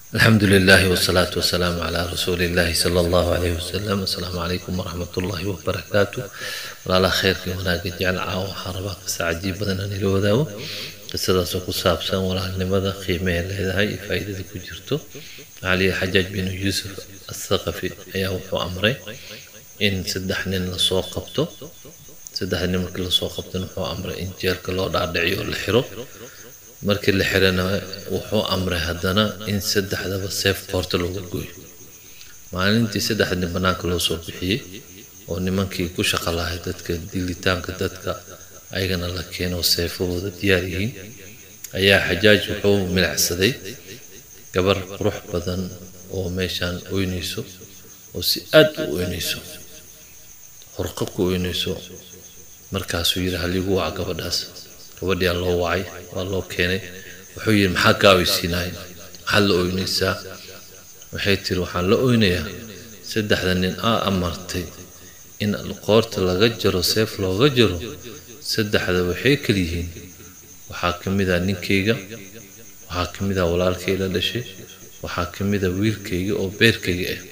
الحمد لله والصلاة والسلام على رسول الله صلى الله عليه وسلم السلام عليكم ورحمة الله وبركاته ولا خير في هناك جعل عاو حربا قصة عجيب بدنا نلو ذاو قصة سوق سابسا ولا لماذا قيمة لهذا فائدة كجرتو علي حجاج بن يوسف الثقفي أياه وحو أمري إن سدحنين لسوق قبته سدحنين مركي لسوق قبته وحو أمري إن جيرك لو دعيو الحرو markii la xirana wuxuu amray haddana in saddexdaba seef qoorta looga gooyo maalintii saddexdii bannaanka loo soo bixiyey oo nimankii ku shaqo lahay dadka dilitaanka dadka ayagana la keeno seefahooda diyaar yihiin ayaa xajaaj wuxuu milacsaday gabar qurux badan oo meeshaan oynayso oo si aad u oynayso horqab ku oynayso markaasuu yidhi haligu waca gabadhaas gabadhiyaa loo wacay waa loo keenay wuxuu yidhi maxaa kaa oysiinaay maxaad la oynaysaa waxay tiri waxaan la oynayaa saddexda nin aa amartay in qoorta laga jaro seef looga jaro saddexda waxay kala yihiin waxaa ka mid ah ninkayga waxaa ka mid ah walaalkay la dhashay waxaa ka mid ah wiilkayga oo beerkayga ah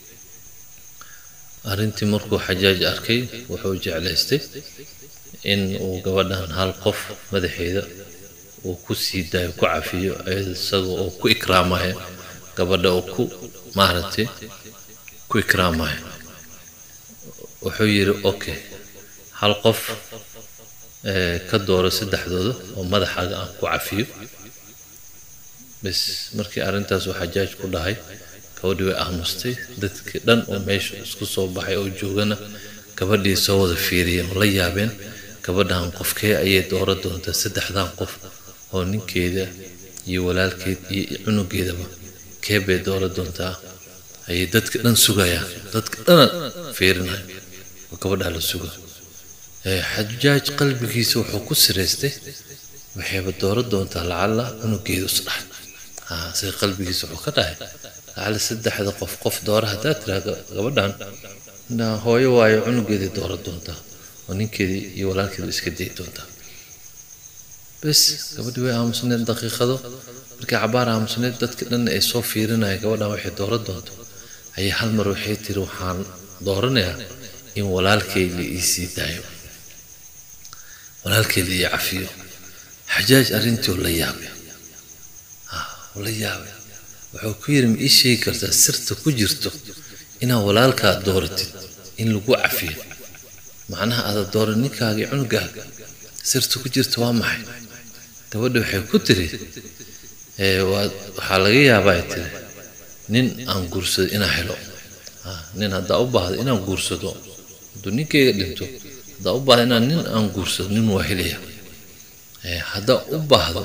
arrintii markuu xajaaj arkay wuxuu jeclaystay in uu gabadhan hal qof madaxeeda uu ku sii daayo ku cafiyo isaga oo ku ikraamaya gabadha oo ku maaragtay ku ikraamaya wuxuu yidhi okay hal qof ka dooro saddexdooda oo madaxaaga aan ku cafiyo bas markii arrintaas uu xajaaj ku dhahay gabadhii way aamustay dadkii dhan oo meesha isku soo baxay oo joogana gabadhii soo wada fiiriyeen oo la yaabeen gabadhan qofkee ayay dooro doontaa saddexdan qof oo ninkeeda iyo walaalkeed iyo cunugeedaba kee bay dooro doontaa ayay dadka dhan sugayaan dadka dhana fiirinaya oo gabadhaa la suga xajaaj qalbigiisa wuxuu ku siraystay waxayba dooro doontaa lacalla cunugeedu isdhax say qalbigiisa wuxuu ka dhahay lacalla saddexda qof qof doora haddaa tiraa gabadhan hooyo waayo cunugeeday dooro doontaa oo ninkeedii iyo walaalkeedu iska dayi doontaa bes gabadhii way aamusneed daqiiqado markii cabaar aamusneed dadka dhan ay soo fiirinaya gabadhan waxay dooran doonto ayay hal mar waxay tiri waxaan dooranayaa in walaalkay la ii sii daayo walaalkay la ii cafiyo xajaaj arrintii oo la yaabay oo la yaabay wuxuu ku yidhi ma ii sheegi kartaa sirta ku jirto inaad walaalkaa dooratid in lagu cafiyo macnaha aada dooro ninkaaga iyo cunugaaga sirta ku jirta waa maxay gabadha waxay ku tiri waxaa laga yaabaa ay tiri nin aan guursado inaan helo nin haddaa u baahdo inaan guursado hadduu ninkayga dhinto haddaa u baahdo inaan nin aan guursado nin waa helaya haddaa u baahdo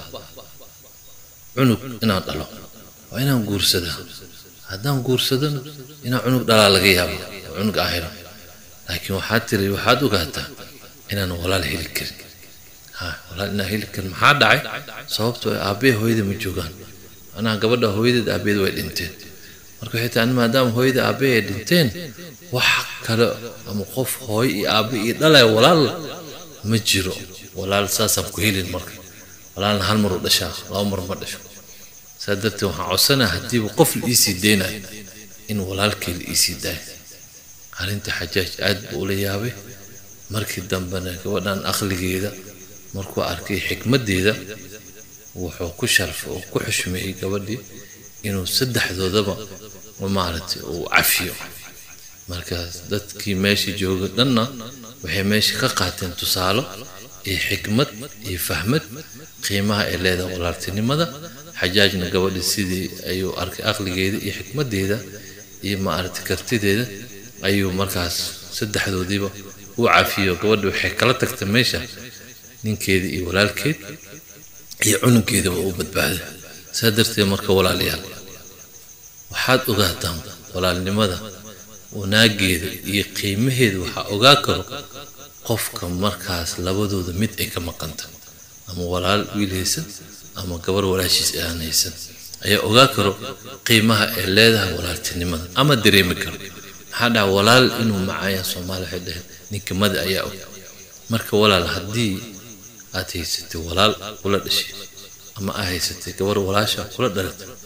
cunug inaan dhalo waa inaan guursadaa haddaan guursadona inaan cunug dhalaa laga yaaba cunug aan helo laakiin waxaad tiri waxaad ogaataa inaan walaal heli karin ha walaal inaan heli karin maxaa dhacay sababtoo aabbee hooyada ma joogaan macnaha gabadha hooyadeed aabbeed way dhinteen marka waxay tahay maadaama hooyada aabbee ay dhinteen wax kale ama qof hooyo iyo aabbe iyo dhalaya walaal ma jiro walaal saasaan ku helin marka walaalna hal mar u dhashaa laba mar ma dhasho saa darteed waxaan codsanaya haddiiba qof la iisii deynayo in walaalkay la iisii daayo arrinta xajaaj aad buu ula yaabay markii dambena gabadhan aqligeeda markuu arkay xikmaddeeda wuxuu ku sharfay oo ku xushmeeyey gabadhii inuu saddexdoodaba maaragtay uu cafiyo markaas dadkii meesha jooga dhanna waxay meesha ka qaateen tusaalo iyo xikmad iyo fahmad qiimaha ay leedahay walaaltinimada xajaajna gabadhii sidii ayuu arkay aqligeeda iyo xikmaddeeda iyo maaragtay kartideeda ayuu markaas saddexdoodiiba u cafiyo gabadha waxay kala tagtay meesha ninkeeda iyo walaalkeed iyo cunugeedaba u badbaaday saa darteed marka walaalayaal waxaad ogaataan walaalnimada wanaageeda iyo qiimaheeda waxaa ogaa karo qofka markaas labadooda mid ay ka maqanta ama walaal wiil haysan ama gabar walaashiis aan haysan ayaa ogaa karo qiimaha ay leedahay walaaltinimada ama dareemi karo maxaa dhaca walaal inuu macayaan soomaali waxay dhaheen ninka mada ayaa og marka walaal haddii aad haysatay walaal kula dhashay ama aa haysatay gabar walaasha kula dhalatay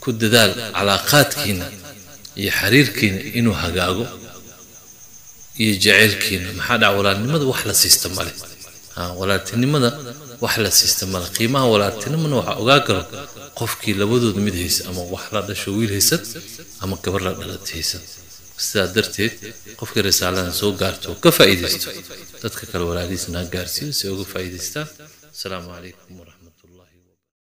ku dadaal calaaqaadkiina iyo xiriirkiina inuu hagaago iyo jaceylkiina maxaa dhaca walaalnimada wax la siista male walaaltinimada wax la siista male qiimaha walaaltinimana waxaa ogaa karo qofkii labadooda mid haysa ama wax la dhasho wiil haysad ama gabar la dhalat haysad sidaa darteed qofkii risaaladan soo gaarto ka faa'iidaysto dadka kale walaalihiisna ha gaarsiiyo si uga faa'iidaystaan asalaamu calaykum waraxmat